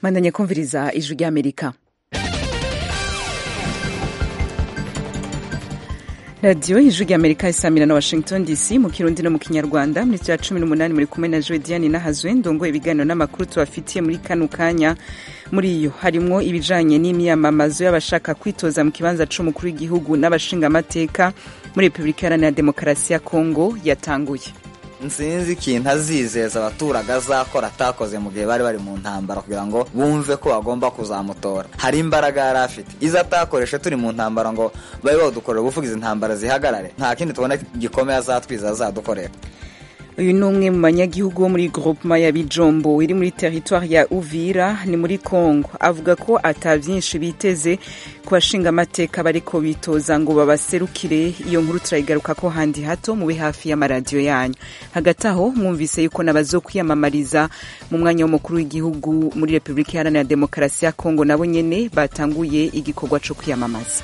bandanya kumviriza ijwi ry'amerika radiyo ijwi ry'amerika isamira na washington dc mu kirundi no mu kinyarwanda muri cya cumi n'umunani muri kumwe na joe diane nahazwe ndongoye ibiganiro n'amakuru tubafitiye muri kano kanya muri iyo harimwo ibijanye n'imyamamazo y'abashaka kwitoza mu kibanza c'umukuru w'igihugu n'abashingamateka muri repubulika iharanira demokarasi ya kongo yatanguye nsinzi ikintu azizeza abaturage azakora atakoze mu gihe bari bari mu ntambara kugira ngo bumve ko bagomba kuzamutora hari imbaraga yari afite izo atakoreshe turi mu ntambara ngo babe badukorera ubuvuga izi ntambara zihagarare nta kindi tubona gikomeye azatwiza azadukorera uyu ni umwe mu banyagihugu bo muri groupement ya bijombo iri muri teritwari ya uvira ni muri congo avuga ko ata vyinshi biteze ku bashinga amateka bariko bitoza ngo babaserukire iyo nkuru turayigaruka ko handi hato mube hafi y'amaradiyo yanyu hagati aho mwumvise yuko nabazo kwiyamamariza mu mwanya w'umukuru w'igihugu muri repubulika iharanira demokarasi ya congo nabo nyene batanguye igikorwa co kwiyamamaza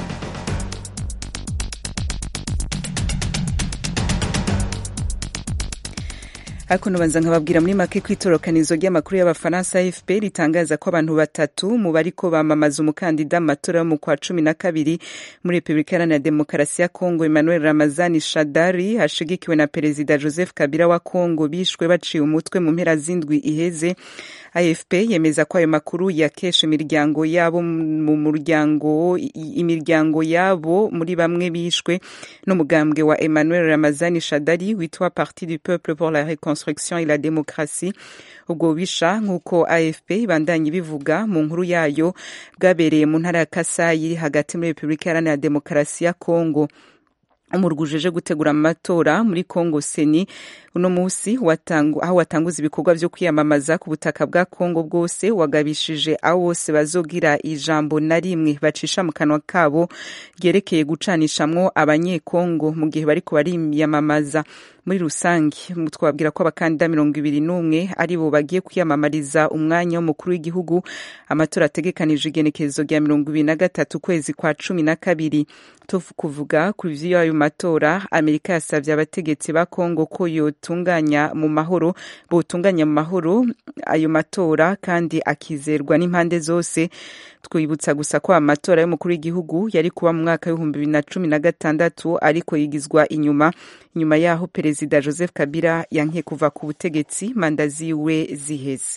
ariko nubanza nkababwira muri make ko itorokanizo ry'amakuru y'abafaransa afp ritangaza ko abantu batatu mu bariko bamamaza umukandida mu matora yo mu kwa cumi na kabiri muri repubulika iharanira demokarasi ya kongo emmanuel ramazani shadari hashigikiwe na perezida joseph kabila wa kongo bishwe baciye umutwe mu mpera z'indwi iheze afp yemeza ko ayo makuru yakesha imiryango yabo mu muryango imiryango yabo muri bamwe bishwe n'umugambwe wa emmanuel ramazani shadari witwa parti du peuple pour la reconstruction et la démocratie ubwo bubisha nk'uko afp ibandanye ibivuga mu nkuru yayo bwabereye mu ntara ya kasayi hagati muri repubulika iharanira demokarasi ya kongo umurwa ujeje gutegura amatora muri congo seni uno musi aho watanguza ibikorwa vyo kwiyamamaza ku butaka bwa congo bwose wagabishije aho bose bazogira ijambo na rimwe bacisha mu kanwa kabo ryerekeye gucanishamwo abanyekongo mu gihe bariko bariyamamaza muri rusange twababwira ko abakandida mirongo ibiri n'umwe ari bo bagiye kwiyamamariza umwanya w'umukuru w'igihugu amatora ategekanije igenekerezo rya mirongo ibiri na gatatu ukwezi kwa cumi na kabiri kuvuga ku vy'ayo matora amerika yasavye abategetsi ba kongo ko yotunganya mu mahoro botunganya mu mahoro ayo matora kandi akizerwa n'impande zose twibutsa gusa ko amatora y'umukuru w'igihugu yari kuba mu mwaka w'ibihumbi bibiri na cumi na gatandatu ariko yigizwa inyuma nyuma yaho perezida joseph kabila yankiye kuva ku butegetsi manda ziwe ziheze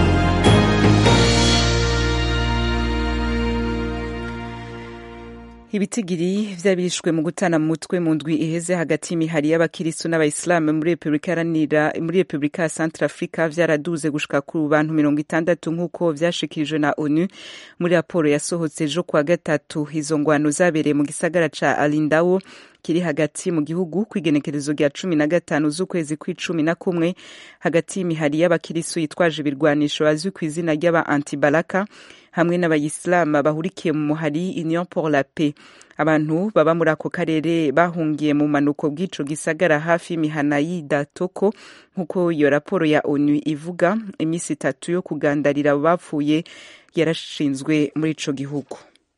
ibitigiri vy'abishwe mu gutana mu mutwe mu ndwi iheze hagati y'imihari y'abakiristu n'abayisilamu muri repubulika ya centre africa vyaraduze gushika ku bantu mirongo itandatu nk'uko vyashikirijwe na onu muri raporo yasohotse ejo kuwa gatatu izo ngwano zabereye mu gisagara ca alindawo kiri hagati mu gihugu kw'igenekerezo rya cumi na gatanu z'ukwezi kw'icumi na kumwe hagati y'imihari y'abakiristu yitwaje ibirwanisho bazwi ku izina ry'aba antibalaka hamwe n'abayisilamu bahurikiye mu muhari union pour la paix abantu baba muri ako karere bahungiye mu manuko bw'ico gisagara hafi y'imihana y'idatoko nk'uko iyo raporo ya onu ivuga iminsi itatu yo kugandarira abo bapfuye yarashinzwe muri ico gihugu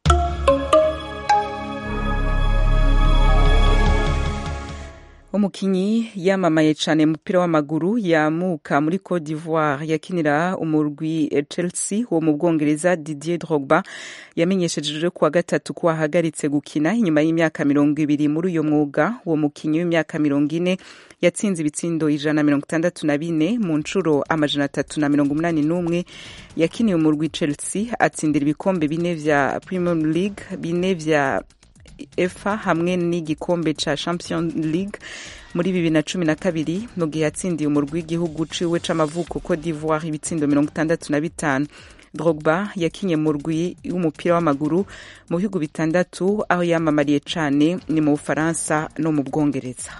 umukinyi yamamaye cyane mupira w'amaguru yamuka muri Cote d'Ivoire yakinira umurwi Chelsea wo mu Bwongereza Didier Drogba yamenyesheje kuwa gatatu ko ahagaritse gukina inyuma y'imyaka mirongo ibiri muri uyo mwuga uwo mukinyi w'imyaka mirongo ine yatsinze ibitsindo ijana na mirongo itandatu na bine mu nshuro amajana atatu na mirongo umunani n'umwe yakiniye umurwi Chelsea atsindira ibikombe bine vya Premier League bine vya efa hamwe n'igikombe ca champion league muri bibiri na cumi na kabiri mu gihe yatsindiye umurwi w'igihugu ciwe c'amavuko Cote d'Ivoire ibitsindo mirongo itandatu na bitanu Drogba yakinye mu rwi w'umupira w'amaguru mu bihugu bitandatu aho yamamariye cane ni mu Bufaransa no mu Bwongereza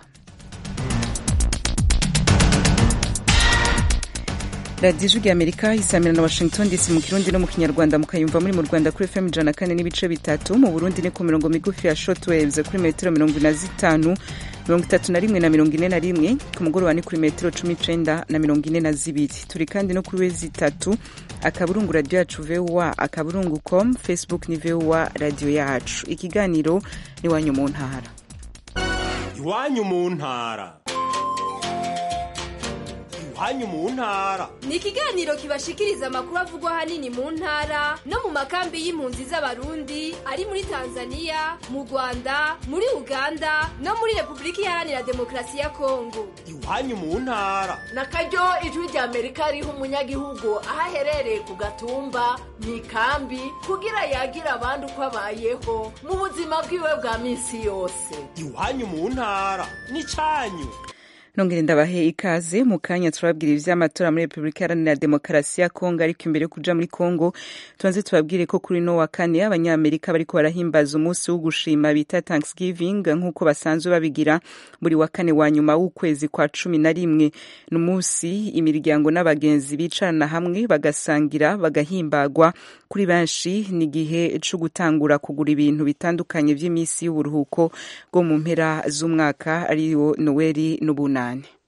radiyo ijwi amerika isamira na washington dc mu kirundi no mu kinyarwanda mukayumva muri mu rwanda kuri fm ijana kane n'ibice bitatu mu burundi ni ku mirongo migufi ya shortwaves kuri metero mirongo ine na zitanu mirongo itatu na rimwe na mirongo ine na rimwe ku mugoroba ni kuri metero cumi icenda na mirongo ine na zibiri turi kandi no kuri wezi itatu akaburungu radiyo yacu voa akaburungu com facebook ni voa radiyo yacu ikiganiro ni iwanyu mu ntara iwanyu mu ntara iwanyu mu ntara ni ikiganiro kibashikiriza amakuru avugwa ahanini mu ntara no mu makambi y'impunzi z'abarundi ari muri tanzania mu rwanda muri uganda no muri repubulika iharanira demokarasi ya kongo iwanyu mu ntara na karyo ijwi rya amerika riha umunyagihugu aho aherereye ku gatumba mu ikambi kugira yagira abandi uko abayeho mu buzima bwiwe bwa minsi yose iwanyu mu ntara n'icyanyu nongere ndabahe ikaze mu kanya turababwira ivy'amatora muri repubulika iharanira demokarasi ya kongo ariko imbere yo kuja muri kongo tubanze tubabwire ko kuri no wa kane abanyamerika bariko barahimbaza umunsi wo gushima bita thanksgiving nk'uko basanzwe babigira buri wa kane wa nyuma w'ukwezi kwa cumi na rimwe ni umunsi imiryango n'abagenzi bicarana hamwe bagasangira bagahimbagwa kuri benshi ni igihe co gutangura kugura ibintu bitandukanye vy'imisi y'uburuhuko bwo mu mpera z'umwaka ariyo noweli n'ubunani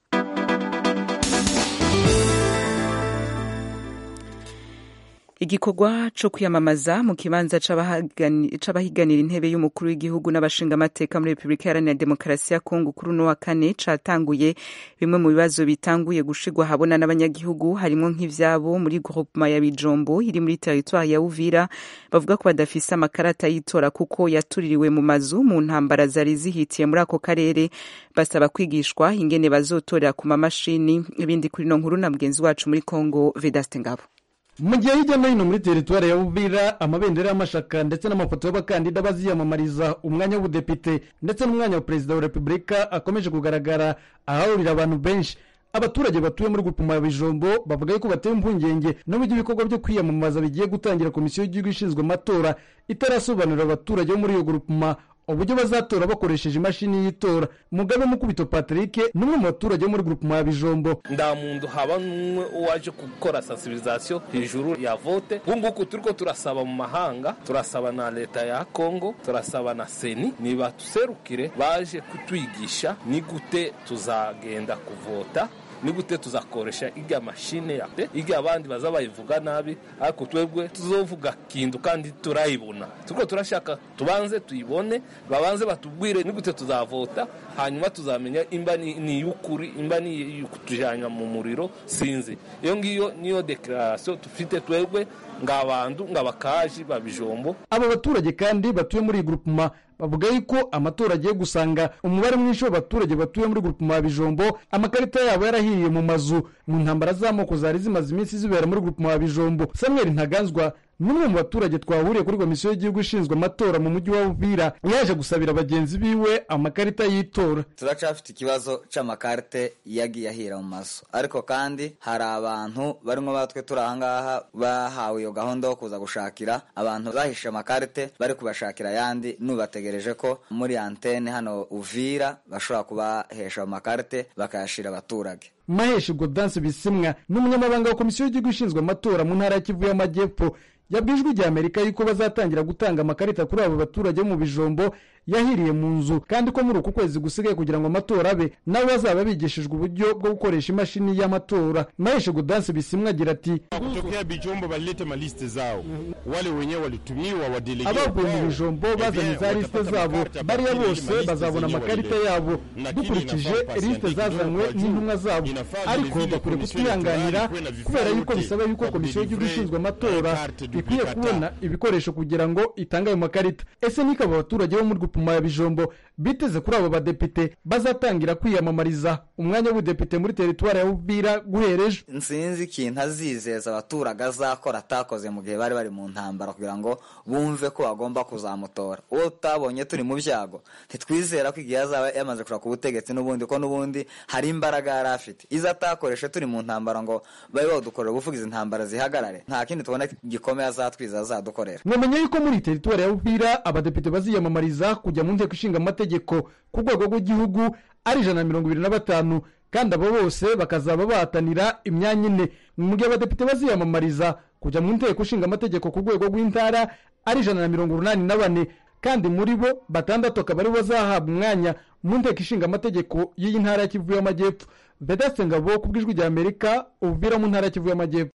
igikorwa co kwiyamamaza mu kibanza c'abahiganira intebe y'umukuru w'igihugu n'abashingamateka muri repubulika iharanira demokarasi ya kongo kuri uno wa kane catanguye bimwe mu bibazo bitanguye gushigwa habona n'abanyagihugu harimwo nk'ivyabo muri groupema ya bijombo iri muri teritwari ya uvira bavuga ko badafise amakarata y'itora kuko yatuririwe mu mazu mu ntambara zari zihitiye muri ako karere basaba kwigishwa ingene bazotorera ku mamashini ibindi kuri no nkuru na mugenzi wacu muri kongo vedaste ngabo mu gihe hirya no hino muri teritwari ya Uvira amabendera y'amashaka ndetse n'amafoto y'abakandida baziyamamariza umwanya w'ubudepite ndetse n'umwanya wa perezida wa repubulika akomeje kugaragara ahahurira abantu benshi abaturage batuye muri gupima ya bijombo bavuga yuko batewe impungenge n'uburyo ibikorwa byo kwiyamamaza bigiye gutangira komisiyo y'igihugu ishinzwe amatora itarasobanurira abaturage bo muri iyo gupima uburyo bazatora bakoresheje imashini y'itora mugabe mukubito patrick n'umwe mu baturage bo muri gupima ya bijombo nda muntu haba n'umwe waje gukora sensibilisation hejuru ya vote ubunguku turiko turasaba mu mahanga turasaba na leta ya kongo turasaba na seni nibatuserukire baje kutwigisha ni gute tuzagenda kuvota ni gute tuzakoresha irya mashine ya irya abandi baza bayivuga nabi ariko twebwe tuzovuga kintu kandi turayibona turiko turashaka tubanze tuyibone babanze batubwire ni gute tuzavota hanyuma tuzamenya imba ni y'ukuri imba ni kutujanya mu muriro sinzi iyo ngiyo niyo declaration tufite twebwe ng'abantu ng'abakaji babijombo aba baturage kandi batuye muri iyi grupema bavuga yuko amatora agiye gusanga umubare mwinshi w'abaturage batuye muri grupema ya bijombo amakarita yabo yarahiriye mu mazu mu ntambara z'amoko zari zimaze iminsi zibera muri grupema ya bijombo samuel ntaganzwa n'umwe mu baturage twahuriye kuri komisiyo y'igihugu ishinzwe amatora mu mujyi wa Uvira yaje gusabira bagenzi biwe amakarita y'itora turacafite ikibazo c'amakarite yagiye ahira mu mazu ariko kandi hari abantu barimo batwe turi ahangaha bahawe iyo gahunda yo kuza gushakira abantu bahishe amakarite bari kubashakira ayandi nubategereje ko muri antene hano Uvira bashobora kubahesha amakarite bakayashira abaturage maheshi godanse bisimwa n'umunyamabanga wa komisiyo y'igihugu ishinzwe amatora mu ntara ya kivu y'amajyepfo yabwijwe ijya amerika yuko bazatangira gutanga amakarita kuri abo baturage mu bijombo yahiriye mu nzu kandi ko muri uku kwezi gusigaye kugira ngo amatora abe nabo bazaba bigishijwe uburyo bwo gukoresha imashini y'amatora maheshi godanse bisimwa agira ati kutokea bijombo balilete maliste zao wale wenyewe walitumiwa wadelege abavuye mu bijombo bazanye za lisite zabo bariya bose bazabona amakarita yabo dukurikije lisite zazanywe n'intumwa zabo ariko bakwiye kutwihanganira kubera yuko bisaba yuko komisiyo y'igihugu ishinzwe amatora ikwiye kubona ibikoresho kugira ngo itange ayo makarita ese nikaba abaturage bo muri gupima ya bijombo biteze kuri abo badepite bazatangira kwiyamamariza umwanya w'ubudepite muri teritwari ya Uvira guhera ejo nsinzi ikintu azizeza abaturage azakora atakoze mu gihe bari bari mu ntambara kugira ngo bumve ko bagomba kuzamutora uwo utabonye turi mu byago ntitwizera ko igihe azaba yamaze kushaka ubutegetsi n'ubundi ko n'ubundi hari imbaraga yari afite izo atakoreshe turi mu ntambara ngo babe badukorera ubuvuga izi ntambara zihagarare nta kindi tubona gikomeye azatwiza azadukorera mwamenye yuko muri teritwari ya Uvira abadepite baziyamamariza kujya mu nteko ishinga amategeko ku rwego rw'igihugu ari ijana na mirongo ibiri na batanu kandi abo bose bakazaba bahatanira imyanya ine mu gihe abadepite baziyamamariza kujya mu nteko ishinga amategeko ku rwego rw'intara ari ijana na mirongo urunani na bane kandi muri bo batandatu akaba aribo bazahabwa umwanya mu nteko ishinga amategeko y'iyi ntara ya kivu y'amajyepfo vedaste ngabo ku bw'ijwi rya amerika uvira mu ntara ya kivu y'amajyepfo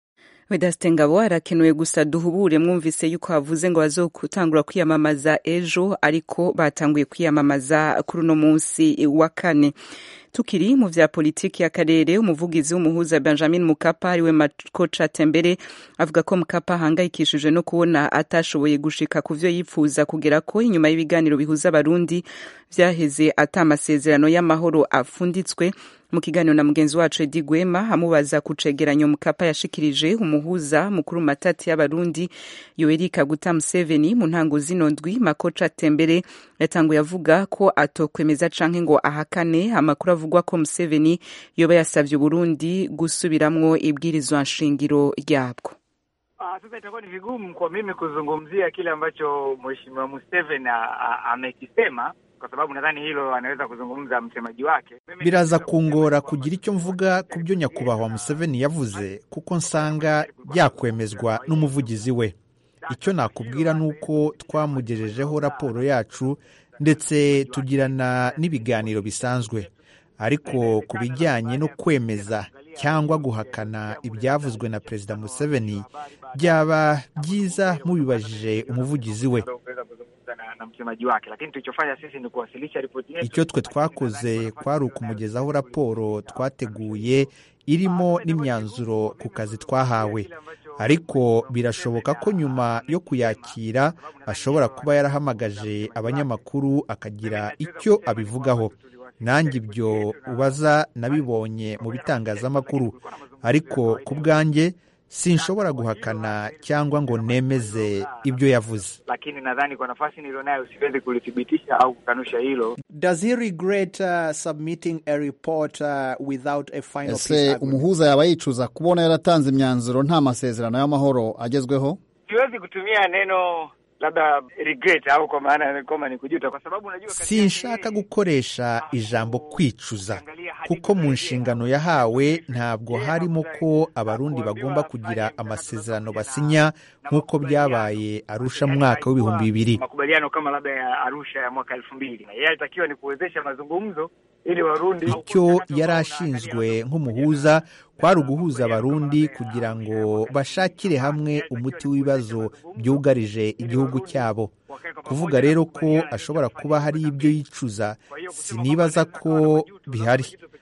Vedaste Ngabo arakenuye gusa duhubure mwumvise yuko havuze ngo bazotangura kwiyamamaza ejo ariko batanguye kwiyamamaza kuri uno munsi wa kane tukiri mu vya politiki y'akarere umuvugizi w'umuhuza Benjamin Mukapa ariwe Makocha Tembere avuga ko Mukapa ahangayikishijwe no kubona atashoboye gushika ku vyo yipfuza kugera ko inyuma y'ibiganiro bihuza abarundi vyaheze ata amasezerano y'amahoro afunditswe mu kiganiro na mugenzi wacu Edi Gwema amubaza ku cegeranyo Mukapa yashikirije umuhuza mukuru matati y'abarundi Yoweri Kaguta Museveni mu ntango zino ndwi Makocha Tembere yatanguye avuga ko atokwemeza canke ngo ahakane amakuru avugwa ko Museveni yoba yasavye Burundi gusubiramwo ibwirizwa nshingiro ryabwo. Ah, sasa itakuwa ni vigumu kwa mimi kuzungumzia kile ambacho Mheshimiwa Museveni amekisema kwa sababu nadhani hilo anaweza kuzungumza msemaji wake. biraza kungora kugira icyo mvuga ku byo nyakubahwa Museveni yavuze kuko nsanga byakwemezwa n'umuvugizi we icyo nakubwira ni uko twamugejejeho raporo yacu ndetse tugirana n'ibiganiro bisanzwe ariko ku bijyanye no kwemeza cyangwa guhakana ibyavuzwe na perezida Museveni byaba byiza mubibajije umuvugizi we Kuweza kuzungumza na, na msemaji wake, lakini tulichofanya sisi ni kuwasilisha ripoti yetu. icyo twe twakoze kwari ukumugezaho raporo twateguye irimo n'imyanzuro ku kazi twahawe ariko birashoboka ko nyuma yo kuyakira ashobora kuba yarahamagaje abanyamakuru akagira icyo abivugaho nanjye ibyo ubaza nabibonye mu bitangazamakuru ariko ku bwanjye sinshobora guhakana cyangwa ngo nemeze ibyo yavuze Lakini nadhani kwa nafasi nilionayo siwezi kulithibitisha au kukanusha hilo. Does he regret uh, submitting a report uh, without a final peace ese agreement? umuhuza yaba yicuza kubona yaratanze imyanzuro nta masezerano y'amahoro agezweho Siwezi kutumia neno labda regret au kwa maana kama ni kujuta, kwa sababu unajua katika sinshaka gukoresha ijambo kwicuza kuko mu nshingano yahawe ntabwo harimo ko abarundi bagomba kugira amasezerano basinya nk'uko byabaye arusha mu mwaka w'ibihumbi bibiri makubaliano kama labda ya Arusha ya mwaka elfu mbili na yeye alitakiwa ni kuwezesha mazungumzo ili Warundi icyo yari ashinzwe nk'umuhuza kwari uguhuza abarundi kugira ngo bashakire hamwe umuti w'ibibazo byugarije igihugu cyabo kuvuga rero ko ashobora kuba hari ibyo yicuza sinibaza ko bihari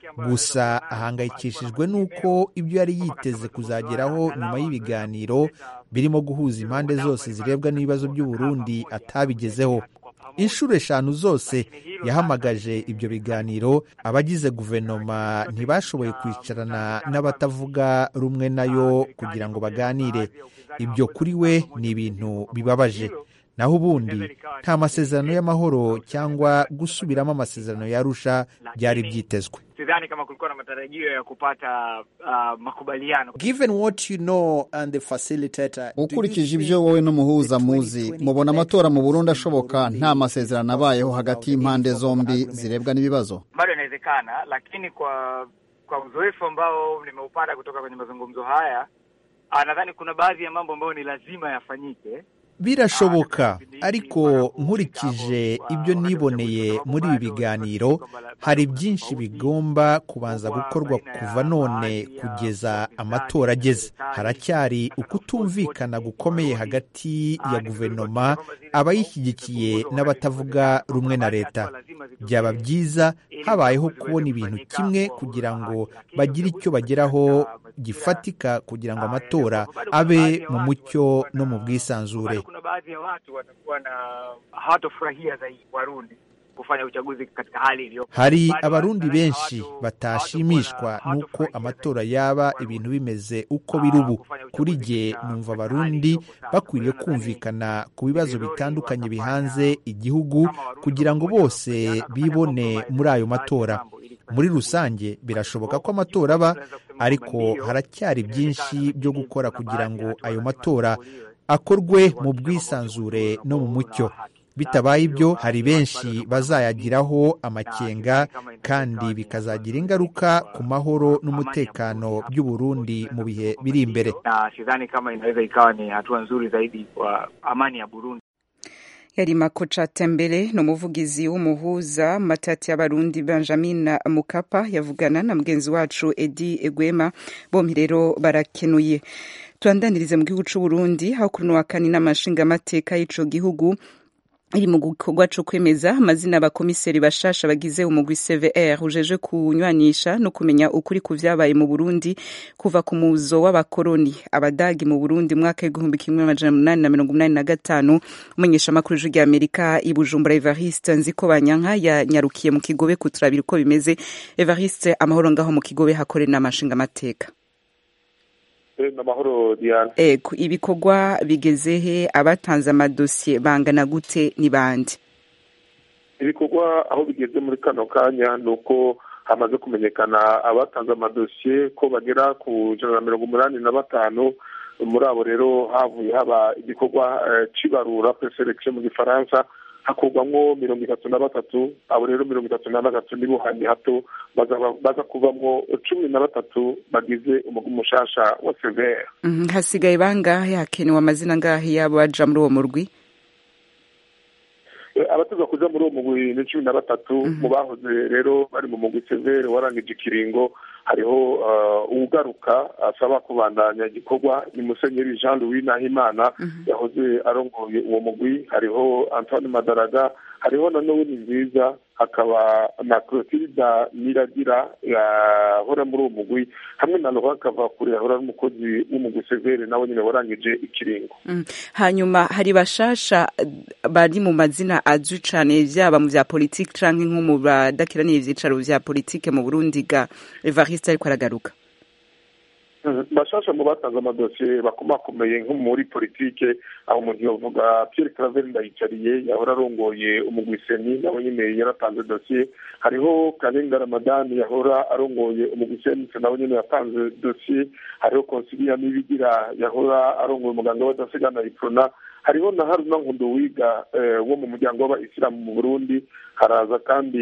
gusa ahangayikishijwe n'uko ibyo yari yiteze kuzageraho nyuma y'ibiganiro birimo guhuza impande zose zirebwa n'ibibazo by'uburundi atabigezeho inshuro eshanu zose yahamagaje ibyo biganiro abagize guverinoma ntibashoboye kwicarana n'abatavuga rumwe nayo kugira ngo baganire ibyo kuri we ni ibintu bibabaje naho ubundi nta masezerano y'amahoro cyangwa gusubiramo amasezerano yarusha byari byitezwe sidhani kama kulikuwa na matarajio ya kupata uh, makubaliano. Given what you know and the facilitator, ukurikije ibyo wowe n'umuhuza muzi mubona amatora mu burundi ashoboka nta masezerano abayeho hagati y'impande zombi zirebwa n'ibibazo Bado inawezekana, lakini kwa kwa uzoefu ambao nimeupata kutoka kwenye mazungumzo haya, ah, nadhani kuna baadhi ya mambo ambayo ni lazima yafanyike. birashoboka ariko nkurikije ibyo niboneye muri ibi biganiro hari byinshi bigomba kubanza gukorwa kuva none kugeza amatora ageze haracyari ukutumvikana gukomeye hagati ya guverinoma abayishyigikiye n'abatavuga rumwe na leta byaba byiza habayeho kubona ibintu kimwe kugira ngo bagire icyo bageraho gifatika kugira ngo amatora abe mu mucyo no mu bwisanzure Kuna baadhi ya watu watakuwa na hawatofurahia zaidi Warundi kufanya uchaguzi katika hali iliyo hari abarundi benshi batashimishwa n'uko amatora yaba ibintu bimeze uko biri ubu kuri jye numva abarundi bakwiriye kumvikana ku bibazo bitandukanye bihanze igihugu kugira ngo bose bibone muri ayo matora muri rusange birashoboka ko amatora aba ariko haracyari byinshi byo gukora kugira ngo ayo matora akorwe mu bwisanzure no mu mucyo bitabaye ibyo hari benshi bazayagiraho amakenga kandi bikazagira ingaruka ku mahoro n'umutekano by'uburundi mu bihe biri imbere na sidhani kama inaweza ikawa ni hatua nzuri zaidi kwa amani ya Burundi. yari makoca tembere ni umuvugizi w'umuhuza matati y'abarundi benjamin mukapa yavugana na mugenzi wacu edi egwema bombi rero barakenuye tubandanirize mu gihugu c'u Burundi aho kuri uno wa kane inama nshingamateka y'ico gihugu iri mu gikorwa co kwemeza amazina abakomiseri bashasha bagize umugwi CVR ujeje kunywanisha no kumenya ukuri ku vyabaye mu Burundi kuva ku muzo w'abakoroni abadagi mu Burundi mwaka w'igihumbi kimwe amajana umunani na mirongo umunani na gatanu umumenyeshamakuru w'ijwi ry'Amerika i Bujumbura Evariste Nzikobanyanka yanyarukiye mu Kigobe kuturabira uko bimeze Evariste amahoro ngaho mu Kigobe hakore n'amashinga amateka n'amahoro diane ego ibikorwa bigeze he abatanze amadosiye bangana gute ni bande ibikorwa aho bigeze muri kano kanya ni uko hamaze kumenyekana abatanze amadosiye ko bagera ku ijana na mirongo umunani na batanu muri abo rero havuye haba igikorwa cy'ibarura preselekisiyo mu gifaransa hakurwamo mirongo itatu na batatu abo rero mirongo itatu na batatu nibo handi hato baza kuvamo cumi na batatu bagize umugwi mushasha wa severe hasigaye bangahe hakenewe amazina angahe yabo baja muri uwo murwi abateza kuja muri uwo mugwi ni cumi na batatu mu bahoze rero bari mu mugwi severe warangije ikiringo hariho uwugaruka asaba kubandanya igikorwa ni musenyeri jean louis nahimana yahoze arongoye uwo mugwi hariho antoine madaraga hariho na noweli nziza hakaba na clotilda niragira yahora muri uwo mugwi hamwe na laurent kavakure yahora ari umukozi w'umugwi severe nawe nyine warangije ikiringo hanyuma hari bashasha bari mu mazina azwi cane vyaba mu vya politike canke nko mu badakiranira ivyicaro vya politike mu burundi ga evariste ariko aragaruka bashasha mu batanze amadosiye bakomakomeye nko muri politike aho umuntu yovuga pierre claver ndayicariye yahora arongoye umugwiseni nawe nyine yaratanze dosiye hariho karenga ramadani yahora arongoye umugwiseni nawe nyine yatanze dosiye hariho konsilia nibigira yahora arongoye umuganga w'adasigana iprona hariho na haruna nkundo wiga wo mu muryango w'abayisilamu mu burundi haraza kandi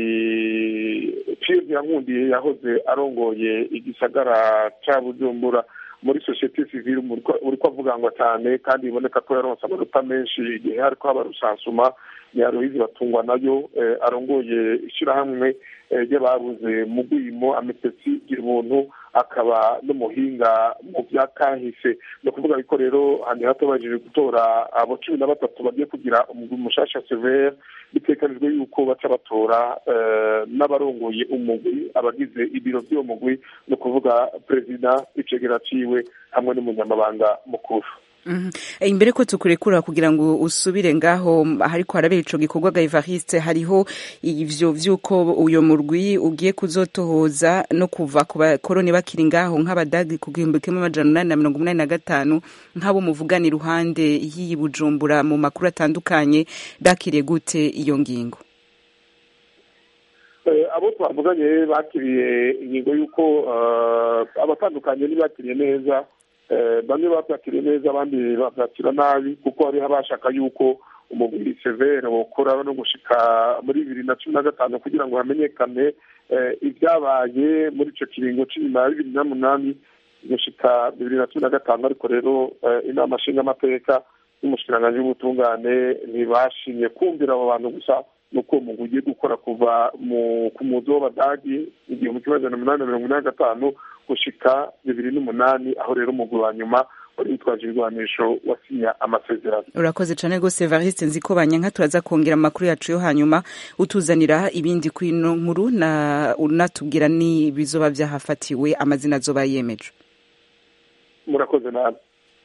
pierre yankundiye yahoze arongoye igisagara ca bujumbura muri sosiyete sivile uriko avugangwa cyane kandi biboneka ko yaronse amanota menshi igihe hariko haba rusansuma nyaruhizi batungwa nayo arongoye ishyirahamwe ry'ababuze mu rwimo ametesi gira ubuntu akaba n'umuhinga mu bya kahise ni ukuvuga yuko rero handi hato baje gutora abo cumi na batatu bagiye kugira umugwi mushasha severe bitekanijwe yuko baca batora n'abarongoye umugwi abagize ibiro by'uwo mugwi ni ukuvuga perezida icegera ciwe hamwe n'umunyamabanga mukuru imbere ko tukurekura kugira ngo usubire ngaho hariko harabera ico gikorwa ga Evariste hariho ivyo vyuko uyo murwi ugiye kuzotohoza no kuva ku bakoroni bakiri ngaho nk'abadagi ku gihumbi kimwe amajana umunani na mirongo umunani na gatanu nk'abo muvugana iruhande y'iyi Bujumbura mu makuru atandukanye bakiriye gute iyo ngingo abo twavuganye bakiriye ingingo y'uko abatandukanye ntibakiriye neza bamwe babyakiriye neza abandi babyakira nabi kuko hariho abashaka yuko umubiri severe wokora no gushika muri bibiri na cumi na gatanu kugira ngo hamenyekane ibyabaye muri icyo kiringo cy'inyuma ya bibiri n'umunani gushika bibiri na cumi na gatanu ariko rero inama nshingamateka y'umushikiranganji w'ubutungane ntibashimye kumvira abo bantu gusa nuko umugwi ugiye gukora kuva ku muzi w'abadagi igihumbi kimwe magana umunani na mirongo inani na gatanu gushika bibiri n'umunani aho rero umugwi wa nyuma wari witwaje ibigwanisho wasinya amasezerano urakoze cyane rwose evariste nzi ko banyanka turaza kongera amakuru yacu yo hanyuma utuzanira ibindi ku ino nkuru na unatubwira n'ibizoba byahafatiwe amazina azoba yemeje murakoze nabi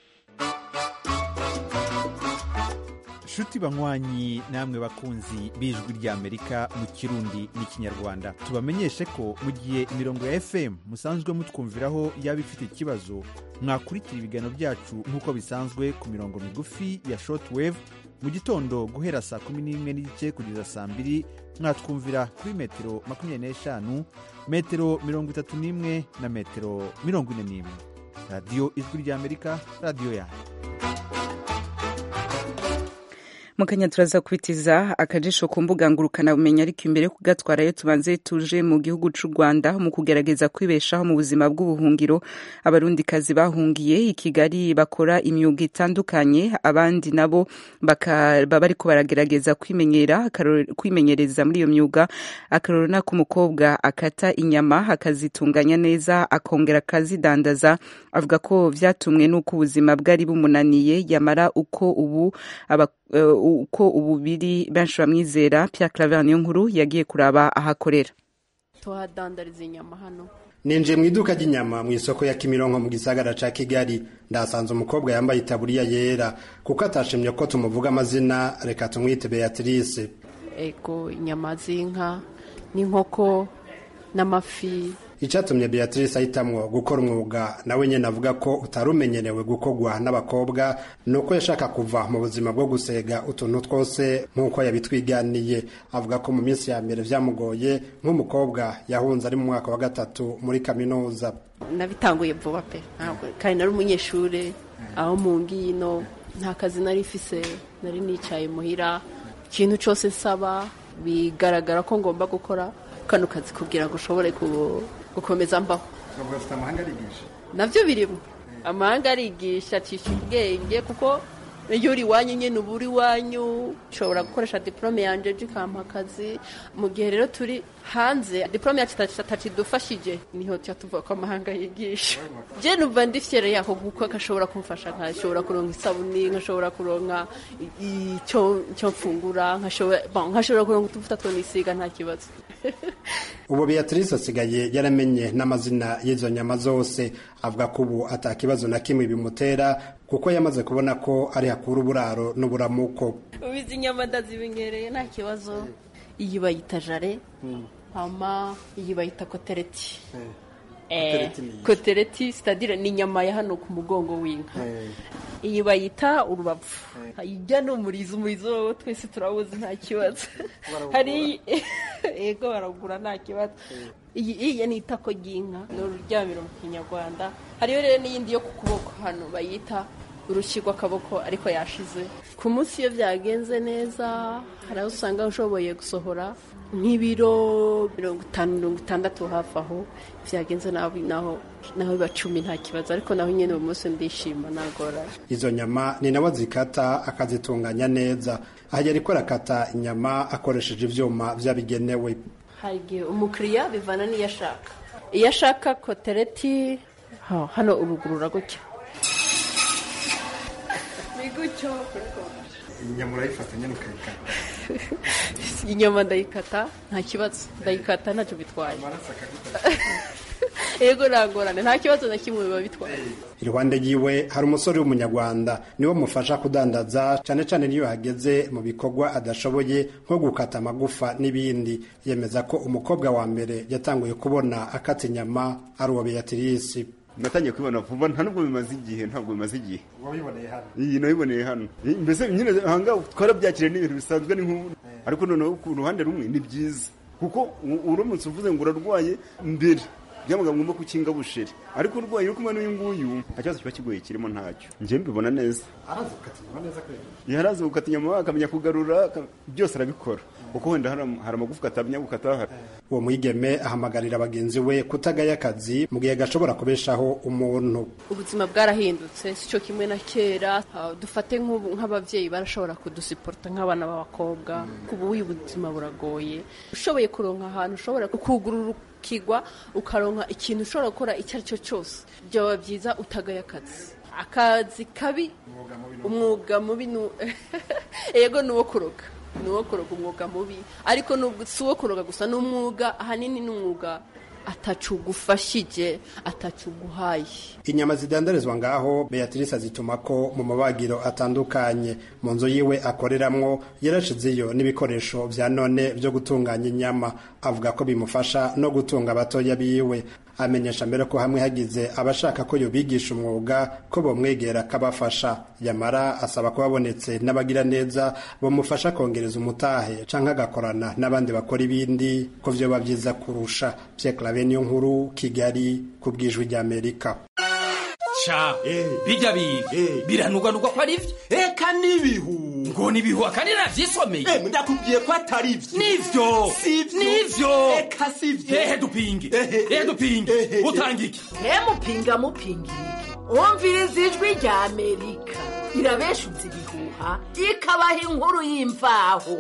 nshuti banywanyi namwe bakunzi b'ijwi ry'amerika mu kirundi n'ikinyarwanda tubamenyeshe ko mu gihe imirongo ya fm musanzwe mutwumviraho yaba ifite ikibazo mwakurikira ibiganiro byacu nk'uko bisanzwe ku mirongo migufi ya shortwave mu gitondo guhera saa kumi n'imwe n'igice kugeza saa mbiri mwatwumvira kuri metero makumyabiri n'eshanu metero mirongo itatu n'imwe na metero mirongo ine n'imwe radiyo ijwi ry'amerika radiyo yanyu mu kanya turaza kubitiza akajisho ku mbuga ngurukana bumenyi ariko imbere yo kugatwarayo tubanze tuje mu gihugu c'u rwanda mu kugerageza kwibeshaho mu buzima bw'ubuhungiro abarundikazi bahungiye i kigali bakora imyuga itandukanye abandi nabo baba bariko baragerageza kwimenyera kwimenyereza muri iyo myuga akarorero nako umukobwa akata inyama akazitunganya neza akongera akazidandaza avuga ko vyatumwe n'uko ubuzima bwari bumunaniye yamara uko ubu aba uko ubu biri benshi bamwizera Pierre Claver niyo nkuru yagiye kuraba ahakorera tuhadandariza inyama hano ninjiye mu iduka ry'inyama mu isoko ya kimironko mu gisagara ca kigali ndasanze umukobwa yambaye itaburiya yera kuko atashimye ko tumuvuga amazina reka tumwite beatrice ego inyama z'inka n'inkoko n'amafi icyatumye beatrice ahitamwo gukora umwuga nawe nyine avuga ko utari umenyerewe gukorwa n'abakobwa ni uko yashaka kuva mu buzima bwo gusega utuntu twose nk'uko yabitwiganiye avuga ko mu minsi ya mbere byamugoye nk'umukobwa yahunze ari mu mwaka wa gatatu muri kaminuza nabitanguye vuba pe kandi nari umunyeshuri aho mu ngino nta kazi nari ifise nari nicaye muhira ikintu cyose nsaba bigaragara ko ngomba gukora kano kazi kugira ngo ushobore gukomeza mbaho nabyo birimo amahanga arigisha acisha ubwenge kuko iyo uri iwanyu nyine uba uri iwanyu ushobora gukoresha diporome yanjye ikampa akazi mu gihe rero turi hanze diporome yacu itatidufashije niho tuba tuvuga ko amahanga yigisha njye numva ndi fiyere yaho kuko gashobora kumfasha nkashobora kuronka isabuni nkashobora kuronka icyo mfungura nkashobora kuronka utuvuta two nisiga nta kibazo ubu beatrice asigaye yaramenye n'amazina y'izo nyama zose avuga ko ubu atakibazo na kimwe bimutera kuko yamaze kubona ko ari hakura uburaro n'uburamuko ubu izi nyama ndazimenyereye nta kibazo iyi bayita jare hama iyi bayita kotereti kotereti sitadire ni inyama ya hano ku mugongo w'inka iyi bayita urubavu ijya ni umurizo umurizo wowe twese turawuzi nta kibazo hari yego baragura nta kibazo iyi ni itako ry'inka ni ururyamiro mu kinyarwanda hariyo rero n'iyindi yo ku kuboko hano bayita urushyi rw'akaboko ariko yashize ku munsi iyo byagenze neza hari aho usanga ushoboye gusohora nk'ibiro mirongo itanu mirongo itandatu hafi aho byagenze naho naho biba cumi nta kibazo ariko naho nyine uwo munsi ndishima nagorana izo nyama ni nawe zikata akazitunganya neza ahajya ariko arakata inyama akoresheje ibyuma byabigenewe hari igihe umukiriya bivana n'iyo ashaka iyo ashaka kotereti hano urugurura gutya ni gutyo inyama urayifata nyine ukayikata inyama ndayikata nta kibazo ndayikata ntacyo bitwaye yego ntangorane nta kibazo na kimwe biba bitwaye iruhande yiwe hari umusore w'umunyarwanda niwe mufasha kudandaza cyane cyane niyo hageze mu bikorwa adashoboye nko gukata amagufa n'ibindi yemeza ko umukobwa wa mbere yatanguye kubona akata inyama ari uwa beatrice natangiye kubibona vuba nta nubwo bimaze igihe ntabwo bimaze igihe wabiboneye hano iyi nabiboneye hano mbese nyine ahangaha twarabyakiriye n'ibintu bisanzwe ni nk'ubu ariko noneho ku ruhande rumwe ni byiza kuko uramutse uvuze ngo urarwaye mbere byabaga ngombwa ko ukinga busheri ariko urwaye uri kumwe n'uyu nguyu nta kibazo kiba kigoye kirimo ntacyo njye mbibona neza arazi gukata inyama neza kweli yarazi gukata inyama akamenya kugarura byose arabikora kuko wenda hari amagufwa atamenya gukata uwo mwigeme ahamagarira bagenzi we kutagaya akazi mu gihe gashobora kubeshaho umuntu ubuzima bwarahindutse si cyo kimwe na kera dufate nk'ababyeyi barashobora kudusiporota nk'abana b'abakobwa ubu uyu buzima buragoye ushoboye kuronka ahantu ushobora kugurura ukigwa ukaronka ikintu ushobora gukora icyo ari cyo cyose byaba byiza utagaye akazi akazi kabi umwuga mubi yego ni uwo kuroga ni uwo kuroga umwuga mubi ariko si uwo kuroga gusa ni umwuga ahanini ni umwuga atacugufashije atacuguhaye inyama zidandarizwa ngaho beatrice azituma ko mu mabagiro atandukanye mu nzu yiwe akoreramwo yarashizeyo n'ibikoresho bya none byo gutunganya inyama avuga ko bimufasha no gutunga abatoya biwe amenyesha mbere ko hamwe hagize abashaka ko yobigisha umwuga ko bomwegera akabafasha yamara asaba ko babonetse n'abagira neza bamufasha kongereza umutahe canke agakorana n'abandi bakora ibindi ko vyoba vyiza kurusha Pierre Claver niyo nkuru Kigali ku bwijwi ry'Amerika ca bijya biga biranugwanugwa ko ari vyo eka n'ibihu ngo ni ibihuha kandi navyisomeye Eh, ndakubwiye ko atari ivyo nivyo Sivyo. nivyo Eka sivyo. ehe dupinge ehe dupinge utanga iki mupinga mupinga umviriza ijwi rya amerika irabeshutse ibihuha ikabaha inkuru y'imvaho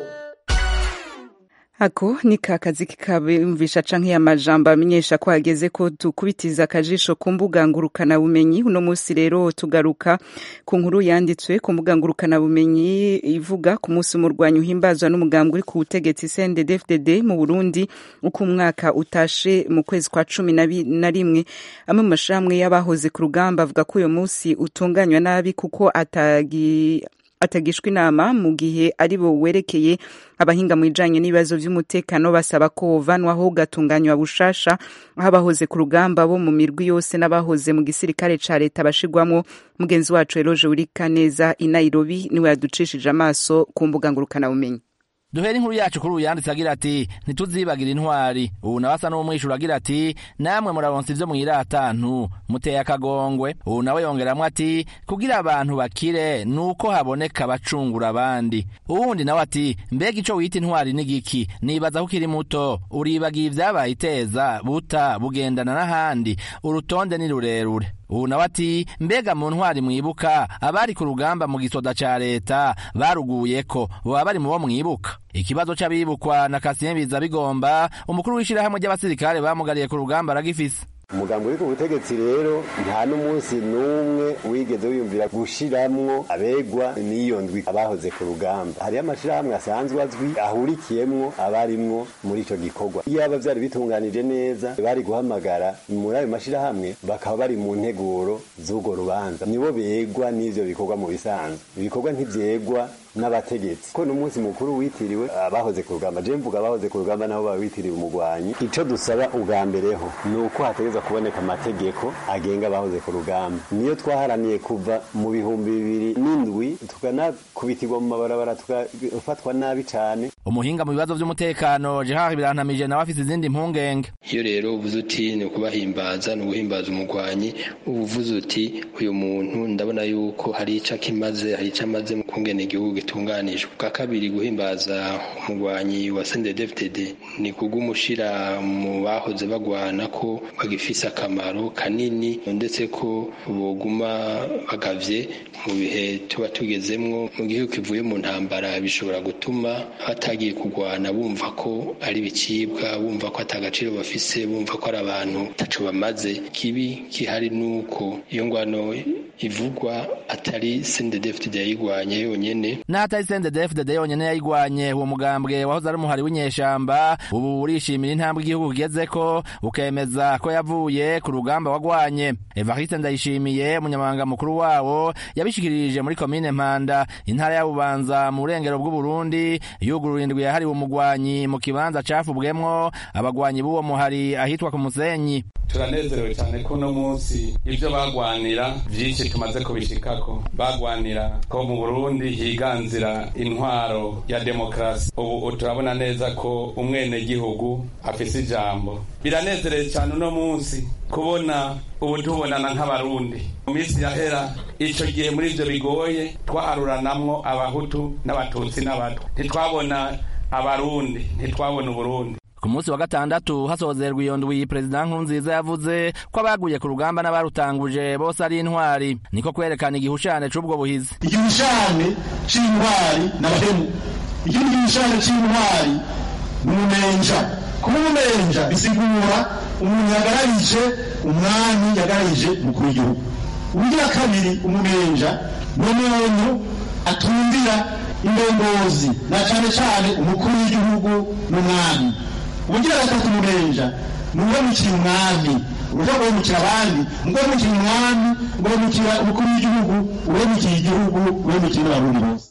ako ni ka kazi kikabumvisha canke amajambo amenyesha ko hageze ko dukubitiza akajisho ku mbuga ngurukana bumenyi uno munsi rero tugaruka ku nkuru yanditswe ku mbuga ngurukana bumenyi ivuga ku munsi umurwanyi uhimbazwa n'umugambwe uri ku butegetsi CNDD-FDD mu Burundi uko umwaka utashe mu kwezi kwa cumi na bi- na rimwe amwe mu mashirahamwe y'abahoze ku rugamba avuga ko uyo munsi utunganywa nabi kuko atagi atagishwa inama mu gihe ari bo werekeye abahinga mu bijanye n'ibibazo vy'umutekano basaba ko vanwaho gatunganywa bushasha aho abahoze ku rugamba bo mu mirwi yose n'abahoze mu gisirikare ca leta bashigwamwo mugenzi wacu Eloge Urika neza i Nairobi niwe yaducishije amaso ku mbuga ngurukana bumenyi duhera inkuru yacu kuri uyu yanditse agira ati ntituzibagira intwari ubu nawe asa n'umwishyura agira ati namwe muraronsa ivyo mwiratantu muteye akagongwe ubu nawe yongeramwo ati kugira abantu bakire ni uko haboneka abacungura abandi uwundi nawe ati mbega ico wita intwari n'igiki nibaza ko ukiri muto uribagiye ivyabaye iteza buta bugendana n'ahandi urutonde ni rurerure ubu nawe ati mbega mu ntwari mwibuka abari ku rugamba mu gisoda ca leta baruguyeko boba bari mu bo mwibuka ikibazo c'abibukwa na Kasien biza bigomba umukuru w'ishirahamwe ry'abasirikare bamugariye ku rugamba aragifise umugambi uri ku butegetsi rero nta n'umunsi n'umwe wigeze wiyumvira gushiramwo abegwa n'iyo ndwi abahoze ku rugamba hariyo amashirahamwe asanzwe azwi ahurikiyemwo abarimwo muri ico gikorwa iyo aba vyari bitunganije neza bari guhamagara muri ayo mashirahamwe bakaba bari mu nteguro z'urwo rubanza nibo begwa n'ivyo bikorwa mu bisanzwe ibikorwa ntivyegwa n'abategetsi ko n'umunsi mukuru witiriwe abahoze ku rugamba je mvuga abahoze ku rugamba nabo baba bitiriwe umugwanyi ico dusaba ubwa mbereho ni uko hategerezwa kuboneka amategeko agenga abahoze ku rugamba niyo twaharaniye kuva mu bihumbi bibiri n'indwi tukanakubitirwa mu mabarabara tugafatwa nabi cane umuhinga mu bibazo vy'umutekano Gerard Birantamije nawe afise izindi mpungenge iyo rero uvuze uti ni ukubahimbaza ni uguhimbaza umugwanyi uba uvuze uti uyu muntu ndabona yuko hari ico akimaze hari ico amaze mu kungena igihugu gitunganijwe bwa kabiri guhimbaza umugwanyi wa CNDD-FDD ni kugumushira mu bahoze bagwana ko bagifise akamaro kanini ndetse ko boguma bagavye mu bihe tuba tugezemwo mu gihugu kivuye mu ntambara bishobora gutuma batagiye kugwana bumva ko ari bicibwa bumva ko atagaciro bafise bumva ko ari abantu taco bamaze kibi kihari nuko iyo ngwano ivugwa atari CNDD-FDD yayigwanye yonyene n'atari CNDD-FDD yonyene yayigwanye uwo mugambwe wahoze ari umuhari w'inyeshamba ubu urishimira intambwe igihugu kigezeko ukemeza ko yavuye ku rugamba wagwanye Evariste Ndayishimiye umunyamabanga mukuru wawo yabishikirije muri komine Mpanda intara ya Bubanza mu burengero bw'u Burundi yugurura indwi yahariwe umugwanyi mu kibanza cafubwemwo abagwanyi b'uwo muhari ahitwa ku Musenyi turanezerewe cyane ko uno munsi ibyo bagwanira byinshi tumaze kubishikako bagwanira ko mu burundi higanzira intwaro ya demokarasi ubu turabona neza ko umwenegihugu afise ijambo biranezereye cyane uno munsi kubona ubu tubonana nk'abarundi mu minsi yahera ico gihe muri ivyo bigoye twaharuranamwo abahutu n'abatutsi n'abatwa ntitwabona abarundi ntitwabona uburundi ku munsi wa gatandatu hasozerwa iyo ndwi perezida nkurunziza yavuze ko abaguye ku rugamba n'abarutanguje bose ari intwari niko kwerekana igihushane c'ubwo buhizi igihushane c'intwari n'abahemu ikindi gihushane c'intwari ni umumenja kuba umumenja bisigura umuntu yagararije umwami yagararije umukuru w'igihugu ubugira kabiri umumenja ni umuntu atumvira indongozi na cane cane umukuru w'igihugu n'umwami ubugira gatatu umumenja ni uwemukira umwami uja guhemukira abandi uwemukira umwami uwemukira umukuru w'igihugu uwemukira igihugu uwemukira n'abarundi bose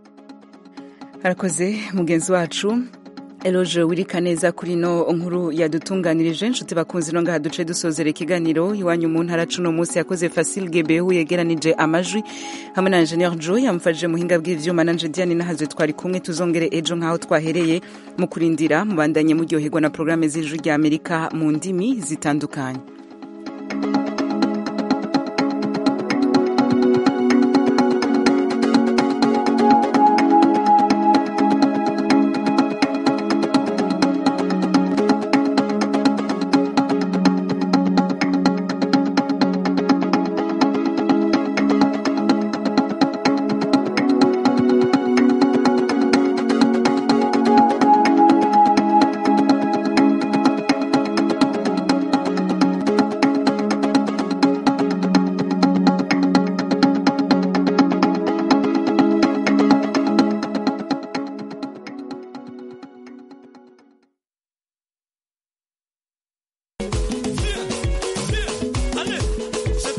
arakoze mugenzi wacu Eloge wirika neza kuri no nkuru yadutunganirije inshuti bakunzi no ngaha duce dusozera ikiganiro iwanyu mu ntara cuno munsi yakoze Facile Gebehu yegeranije amajwi hamwe na Engineer Joy yamfashije muhinga bw'ivyuma nanje Diane nahazwe twari kumwe tuzongere ejo nkaho twahereye mu kurindira mubandanye muryoherwa na programme z'ijwi rya Amerika mu ndimi zitandukanye